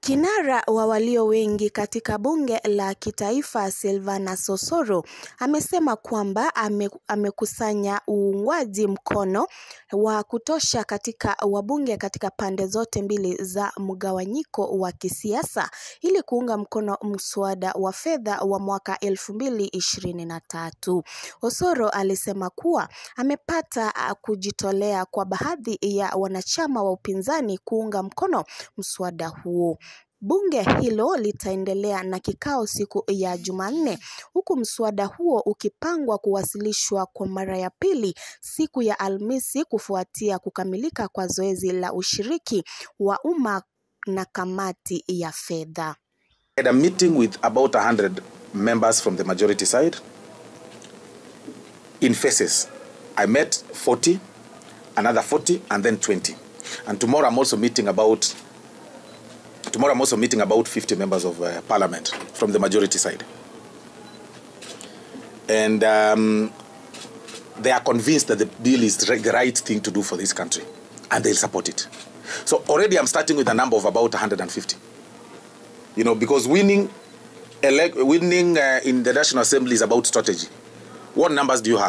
Kinara wa walio wengi katika bunge la kitaifa Silvanus Osoro amesema kwamba ame, amekusanya uungwaji mkono wa kutosha katika wabunge katika pande zote mbili za mgawanyiko wa kisiasa ili kuunga mkono mswada wa fedha wa mwaka 2023. Osoro alisema kuwa amepata kujitolea kwa baadhi ya wanachama wa upinzani kuunga mkono mswada huo. Bunge hilo litaendelea na kikao siku ya Jumanne huku mswada huo ukipangwa kuwasilishwa kwa mara ya pili siku ya Alhamisi kufuatia kukamilika kwa zoezi la ushiriki wa umma na kamati ya fedha. had a meeting with about 100 members from the majority side in phases. I met 40, another 40, and then 20. And tomorrow I'm also meeting about tomorrow I'm also meeting about 50 members of uh, parliament from the majority side. And um, they are convinced that the bill is the right thing to do for this country, and they'll support it. So already I'm starting with a number of about 150 you know, because winning, elect, winning uh, in the National Assembly is about strategy. What numbers do you have?